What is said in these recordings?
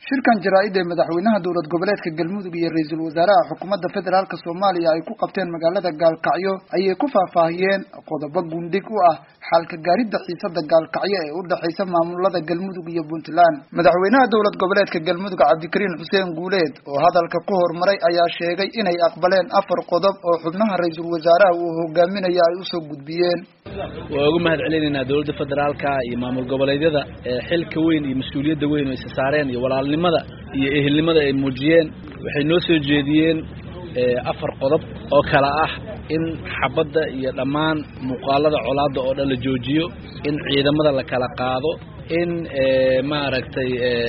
shirkan jaraa-id ee madaxweynaha dowlad goboleedka galmudug iyo ra-iisul wasaaraha xukuumadda federaalka soomaaliya ay ku qabteen magaalada gaalkacyo ayay ku faahfaahiyeen qodobo gundhig u ah xalka gaaridda xiisada gaalkacyo ee u dhexaysa maamulada galmudug iyo puntland madaxweynaha dowlad goboleedka galmudug cabdikariin xuseen guuleed oo hadalka ku hormaray ayaa sheegay inay aqbaleen afar qodob oo xubnaha ra-iisul wasaaraha uu hogaaminaya ay usoo gudbiyeen waa uga mahad celinaynaa dowladda federaalka iyo maamul goboleedyada xilka weyn iyo mas-uuliyadda weyn oo isa saareen iyo walaalnimada iyo ehelnimada ay muujiyeen waxay noo soo jeediyeen afar qodob oo kale ah in xabadda iyo dhammaan muuqaalada colaadda oo dhan la joojiyo in ciidamada la kala qaado in maaragtay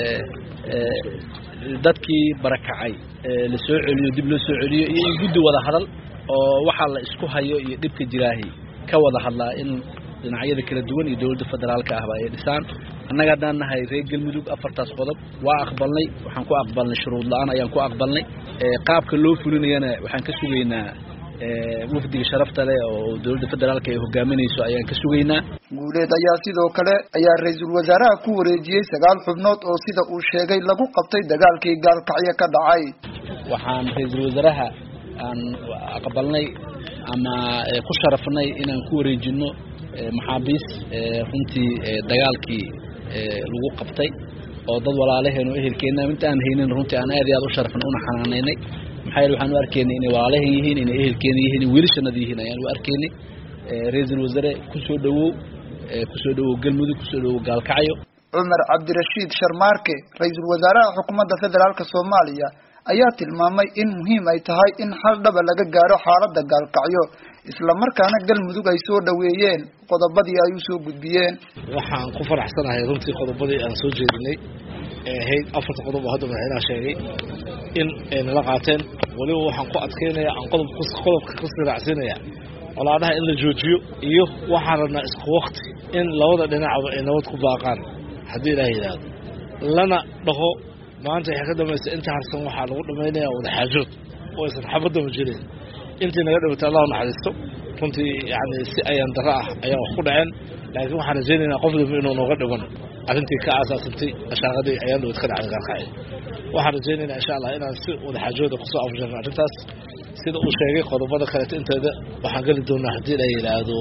dadkii barakacay la soo celiyo dib loo soo celiyo iyo in guddi wada hadal oo waxaa la isku hayo iyo dhibka jiraahi ka wada hadlaa in dhinacyada kala duwan iyo dowladda federaalka ahba ay dhisaan annaga haddaan nahay reer galmudug afartaas qodob waa aqbalnay waxaan ku aqbalnay shuruud la-aan ayaan ku aqbalnay qaabka loo fulinayana waxaan ka sugaynaa wafdiga sharafta leh oo dowladda federaalka ay hogaaminayso ayaan ka sugaynaa guuleed ayaa sidoo kale ayaa ra-iisul wasaaraha ku wareejiyey sagaal xubnood oo sida uu sheegay lagu qabtay dagaalkii gaalkacyo ka dhacay waxaan ra-iisul wasaaraha aan aqbalnay ama ku sharafnay inaan ku wareejino maxaabiis runtii dagaalkii lagu qabtay oo dad walaalaheen oo ehelkeena inta aan haynin runtii aan aad iyo aad u sharafnay una xanaanaynay maxaa yeele waxaan u arkaynay inay walaalahen yihiin inay ehelkeena yihiin in wiilashanada yihiin ayaan u arkaynay ra-iisul wasaare kusoo dhawow kusoo dhawow galmudug kusoo dhawow gaalkacyo cumar cabdirashiid sharmaarke ra-iisul wasaaraha xukuumadda federaalka soomaaliya ayaa tilmaamay in muhiim ay tahay in xal dhaba laga gaaro xaaladda gaalkacyo isla markaana galmudug ay soo dhaweeyeen qodobadii ay usoo gudbiyeen waxaan ku faraxsanahay runtii qodobadii aan soo jeedinay ee ahayd afarta qodob oo hadda madaxweynaha sheegay in ay nala qaateen weliba waxaan ku adkeynaya aan qodob qodobka ka siraacsiinaya colaadaha in la joojiyo iyo waxaan rabnaa isku wakti in labada dhinacba ay nabad ku baaqaan haddii ilaah yidhaahdo lana dhaho maanta waxay ka dambaysa inta harsan waxaa lagu dhamaynaya wadaxaajood oo aysan xabadama jirin intii naga dhimatay allahu naxariisto runtii yani si ayaan daro ah ayaa wax ku dhaceen laakiin waxaan rajaynaynaa qof dambe inuu nooga dhiman arrintii ka aasaasantay ashaaqadii ayaan dhawad ka dhacday gaalkacyo waxaan rajaynaynaa insha allah inaan si wadaxaajooda kusoo afjarno arrintaas sida uu sheegay qodobada kaleeto inteeda waxaan geli doonaa haddii la yidhaahdo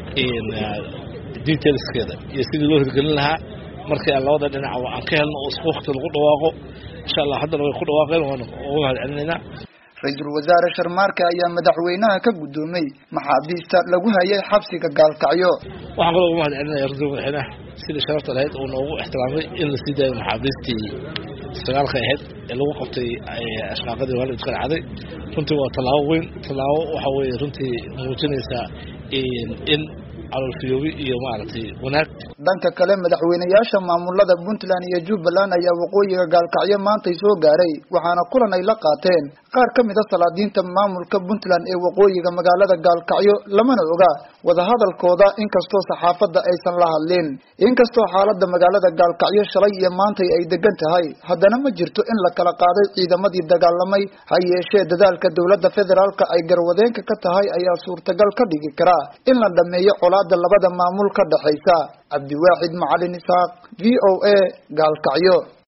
detailskeeda iyo sidii loo hirgelin lahaa markii aan labada dhinac aan ka helno oo isku wakti lagu dhawaaqo insha allah haddana way ku dhawaaqeen waana uga mahad celinaynaa ra-iisul wasaare sharmaarke ayaa madaxweynaha ka guddoomay maxaabiista lagu hayay xabsiga gaalkacyo waxaan kaloo uga mahad celinaya runtii madaxweynaha sidii sharafta lahayd uu noogu ixtiraamay in la sii daayo maxaabiistii sagaalka ahayd ee lagu qabtay ashqaaqadii waalid ka dhacday runtii waa tallaabo weyn tallaabo waxa weeye runtii muujinaysaa in calolfiyoobi iyo maaragtay wanaag dhanka kale madaxweyneyaasha maamulada puntland iyo jubbaland ayaa waqooyiga gaalkacyo maantay soo gaaray waxaana kulan ay la qaateen qaar ka mid a salaadiinta maamulka puntland ee waqooyiga magaalada gaalkacyo lamana oga wadahadalkooda inkastoo saxaafadda aysan la hadlin inkastoo xaaladda magaalada gaalkacyo shalay iyo maantay ay degan tahay haddana ma jirto in la kala qaaday ciidamadii dagaalamay ha yeeshee dadaalka dowladda federaalka ay garwadeenka ka tahay ayaa suurtagal ka dhigi karaa in la dhameeyo colaada labada maamul ka dhexaysa cabdiwaaxid macalin isaaq v o a gaalkacyo